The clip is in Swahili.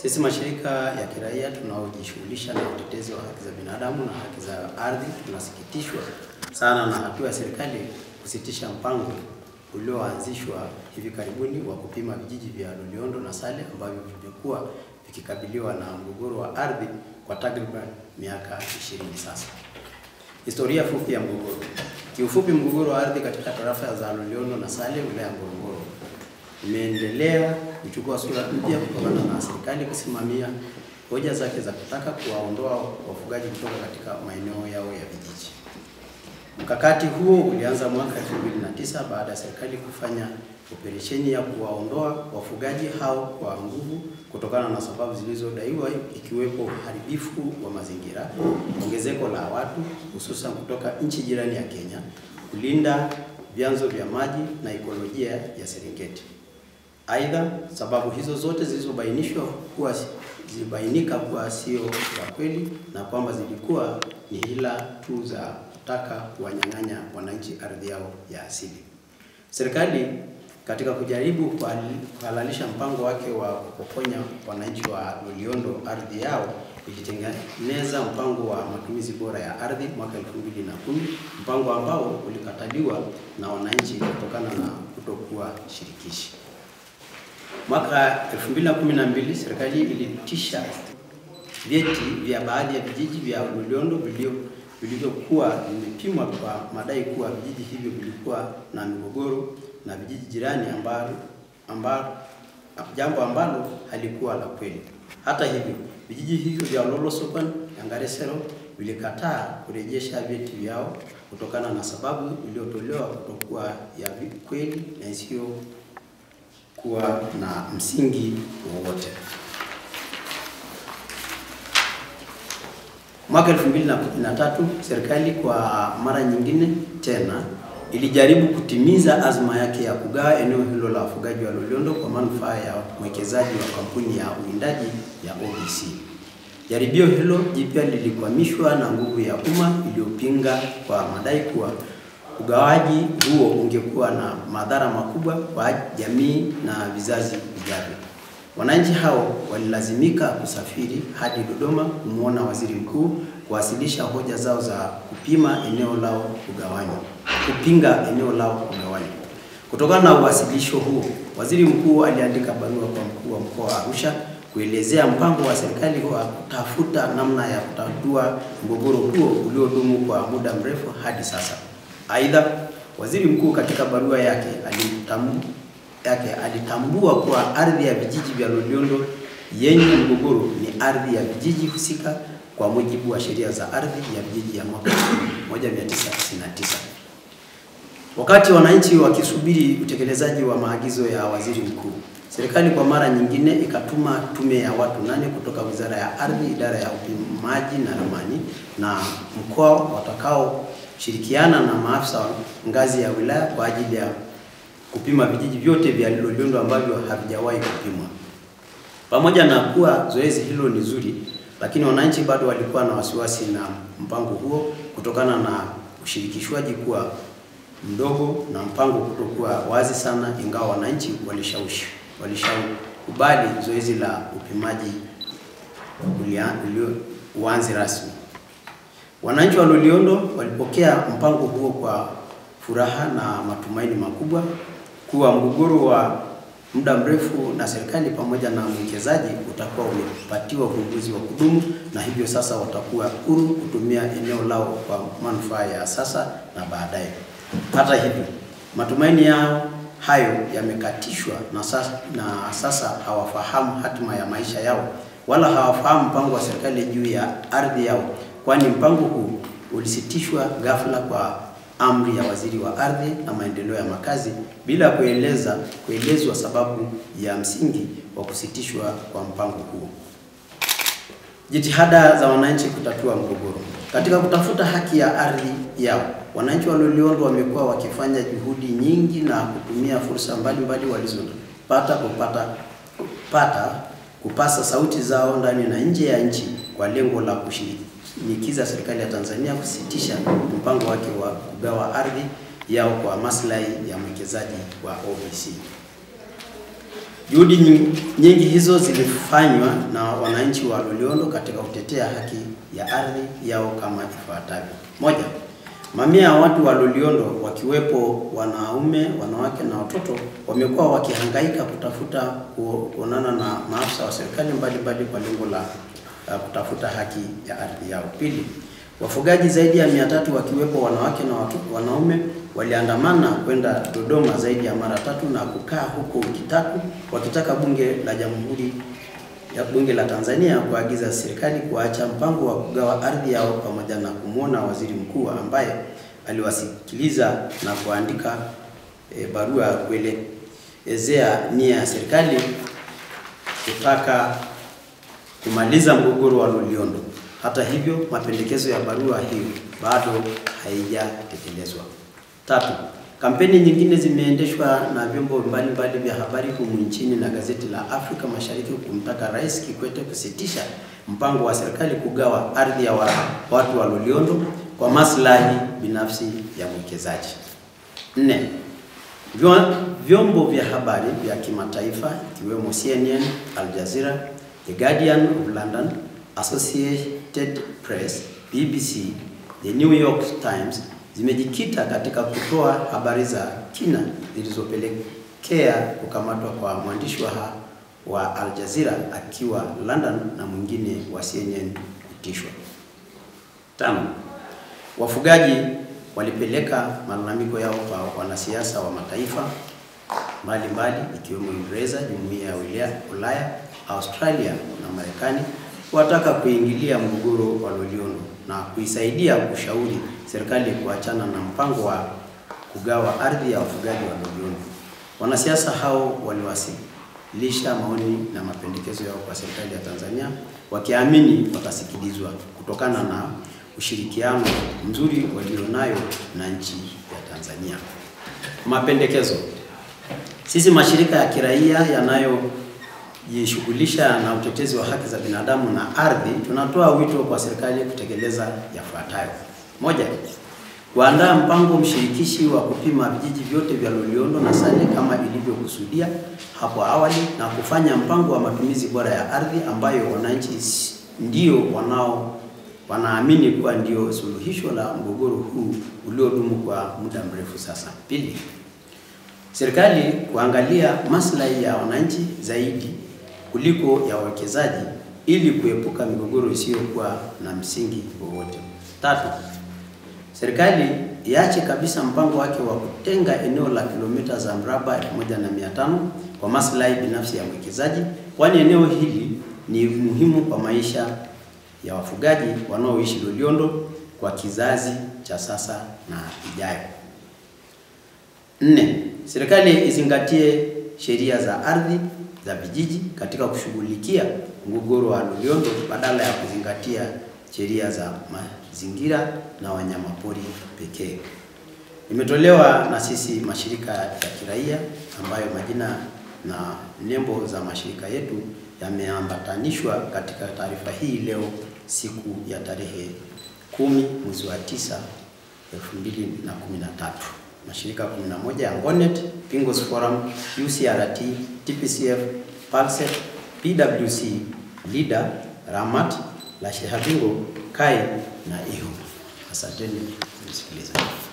Sisi mashirika ya kiraia tunaojishughulisha na utetezi wa haki za binadamu na haki za ardhi tunasikitishwa sana na hatua ya serikali kusitisha mpango ulioanzishwa hivi karibuni wa kupima vijiji vya Loliondo na Sale ambavyo vimekuwa vikikabiliwa na mgogoro wa ardhi kwa takriban miaka 20 sasa. Historia fupi ya mgogoro. Kiufupi, mgogoro wa ardhi katika tarafa za Loliondo na Sale wilaya ya Ngorongoro imeendelea kuchukua sura mpya kutokana na serikali kusimamia hoja zake za kutaka kuwaondoa wafugaji kutoka katika maeneo yao ya vijiji. Mkakati huo ulianza mwaka 2009 baada ya serikali kufanya operesheni ya kuwaondoa wafugaji hao kwa nguvu kutokana na sababu zilizodaiwa ikiwepo uharibifu wa mazingira, ongezeko la watu hususan kutoka nchi jirani ya Kenya, kulinda vyanzo vya maji na ekolojia ya Serengeti. Aidha, sababu hizo zote zilizobainishwa kuwa zilibainika kuwa sio za kweli na kwamba zilikuwa ni hila tu za kutaka kuwanyang'anya wananchi ardhi yao ya asili. Serikali katika kujaribu kuhalalisha mpango wake wa kupokonya wananchi wa Loliondo ardhi yao ilitengeneza mpango wa matumizi bora ya ardhi mwaka 2010, mpango ambao ulikataliwa na wananchi kutokana na kutokuwa shirikishi. Mwaka 2012 serikali ilitisha vyeti vya baadhi ya vijiji vya Loliondo vilio vilivyokuwa vimepimwa kwa madai kuwa vijiji hivyo vilikuwa na migogoro na vijiji jirani ambalo, ambalo jambo ambalo halikuwa la kweli. Hata hivyo, vijiji hivyo vya Lolosopan na Ngaresero vilikataa kurejesha vyeti vyao kutokana na sababu iliyotolewa kutokuwa ya kweli na isiyo kuwa na msingi wowote. Mwaka 2013 serikali kwa mara nyingine tena ilijaribu kutimiza azma yake ya kugawa eneo hilo la wafugaji wa Loliondo kwa manufaa ya mwekezaji wa kampuni ya uwindaji ya OBC. Jaribio hilo jipya lilikwamishwa na nguvu ya umma iliyopinga kwa madai kuwa ugawaji huo ungekuwa na madhara makubwa kwa jamii na vizazi vijavyo. Wananchi hao walilazimika kusafiri hadi Dodoma kumwona waziri mkuu kuwasilisha hoja zao za kupima eneo lao kugawanywa, kupinga eneo lao kugawanywa. Kutokana na uwasilisho huo, waziri mkuu aliandika barua kwa mkuu wa mkoa wa Arusha kuelezea mpango wa serikali wa kutafuta namna ya kutatua mgogoro huo uliodumu kwa muda mrefu hadi sasa. Aidha, waziri mkuu katika barua yake alimtambu yake alitambua kuwa ardhi ya vijiji vya Loliondo yenye mgogoro ni ardhi ya vijiji husika kwa mujibu wa sheria za ardhi ya vijiji ya mwaka 1999. Wakati wananchi wakisubiri utekelezaji wa maagizo ya waziri mkuu, serikali kwa mara nyingine ikatuma tume ya watu nane kutoka Wizara ya Ardhi, idara ya upimaji na ramani na mkoa watakaoshirikiana na maafisa wa ngazi ya wilaya kwa ajili ya kupima vijiji vyote vya Loliondo ambavyo havijawahi kupimwa. Pamoja na kuwa zoezi hilo ni zuri, lakini wananchi bado walikuwa na wasiwasi na mpango huo kutokana na ushirikishwaji kuwa mdogo na mpango kutokuwa wazi sana, ingawa wananchi walishawishi walishakubali zoezi la upimaji uanze rasmi. Wananchi wa Loliondo walipokea mpango huo kwa furaha na matumaini makubwa kuwa mgogoro wa muda mrefu na serikali pamoja na mwekezaji utakuwa umepatiwa ufumbuzi wa kudumu na hivyo sasa watakuwa huru kutumia eneo lao kwa manufaa ya sasa na baadaye. Hata hivyo, matumaini yao hayo yamekatishwa na sasa, na sasa hawafahamu hatima ya maisha yao wala hawafahamu mpango wa serikali juu ya ardhi yao, kwani mpango huu ulisitishwa ghafla kwa amri ya waziri wa ardhi na maendeleo ya makazi bila kueleza kuelezwa sababu ya msingi wa kusitishwa kwa mpango huo. Jitihada za wananchi kutatua mgogoro. Katika kutafuta haki ya ardhi yao, wananchi wa Loliondo wamekuwa wakifanya juhudi nyingi na kutumia fursa mbalimbali walizopata kupata kupata kupasa sauti zao ndani na nje ya nchi kwa lengo la kushinikiza serikali ya Tanzania kusitisha mpango wake wa kugawa ardhi yao kwa maslahi ya mwekezaji wa OBC. Juhudi nyingi, nyingi hizo zilifanywa na wananchi wa Loliondo katika kutetea haki ya ardhi yao kama ifuatavyo. Moja, mamia ya watu wa Loliondo wakiwepo wanaume, wanawake na watoto wamekuwa wakihangaika kutafuta ku- kuonana na maafisa wa serikali mbalimbali kwa lengo la uh, kutafuta haki ya ardhi yao. Pili, wafugaji zaidi ya mia tatu wakiwepo wanawake na watu, wanaume waliandamana kwenda Dodoma zaidi ya mara tatu na kukaa huko wiki tatu wakitaka bunge la jamhuri ya bunge la Tanzania kuagiza serikali kuacha mpango wa kugawa ardhi yao pamoja na kumwona waziri mkuu ambaye aliwasikiliza na kuandika e, barua ya kuelezea nia ya serikali kutaka kumaliza mgogoro wa Loliondo. Hata hivyo, mapendekezo ya barua hiyo bado haijatekelezwa. Tatu, kampeni nyingine zimeendeshwa na vyombo mbalimbali vya habari humu nchini na gazeti la Afrika Mashariki kumtaka Rais Kikwete kusitisha mpango wa serikali kugawa ardhi ya wa, watu wa Loliondo kwa maslahi binafsi ya mwekezaji. Nne, Vyo- vyombo vya habari vya kimataifa ikiwemo CNN, Al Jazeera, The Guardian of London, Associated Press, BBC, The New York Times zimejikita katika kutoa habari za kina zilizopelekea kukamatwa kwa mwandishi wa, ha- wa Al Jazeera akiwa London na mwingine wa CNN kutishwa. Tano, wafugaji walipeleka malalamiko yao kwa wanasiasa wa mataifa mbalimbali ikiwemo Uingereza, Jumuiya ya Ulaya- Ulaya, Australia na Marekani wataka kuingilia mgogoro wa Loliondo na kuisaidia kushauri serikali kuachana na mpango wa kugawa ardhi ya wafugaji wa Loliondo. Wanasiasa hao waliwasilisha maoni na mapendekezo yao kwa serikali ya Tanzania wakiamini watasikilizwa kutokana na ushirikiano mzuri walionayo na nchi ya Tanzania. Mapendekezo. Sisi mashirika ya kiraia yanayojishughulisha na utetezi wa haki za binadamu na ardhi, tunatoa wito kwa serikali kutekeleza yafuatayo: moja, kuandaa mpango mshirikishi wa kupima vijiji vyote vya Loliondo na Sale kama ilivyokusudia hapo awali na kufanya mpango wa matumizi bora ya ardhi ambayo wananchi s- ndio wanao wanaamini kuwa ndio suluhisho la mgogoro huu uliodumu kwa muda mrefu sasa. Pili, serikali kuangalia maslahi ya wananchi zaidi kuliko ya wawekezaji ili kuepuka migogoro isiyokuwa na msingi wowote. Tatu, serikali iache kabisa mpango wake wa kutenga eneo la kilomita za mraba 1500 kwa maslahi binafsi ya mwekezaji, kwani eneo hili ni muhimu kwa maisha ya wafugaji wanaoishi Loliondo kwa kizazi cha sasa na ijayo. Nne, serikali izingatie sheria za ardhi za vijiji katika kushughulikia mgogoro wa Loliondo badala ya kuzingatia sheria za mazingira na wanyamapori pekee. Imetolewa na sisi mashirika ya kiraia ambayo majina na nembo za mashirika yetu yameambatanishwa katika taarifa hii leo siku ya tarehe kumi mwezi wa tisa 2013. Mashirika 11 ya Ngonet, Pingos Forum, UCRT, TPCF, Palset, PWC, LIDA, Ramat, La Shehabingo, KAI na IHU. Asanteni msikilizaji.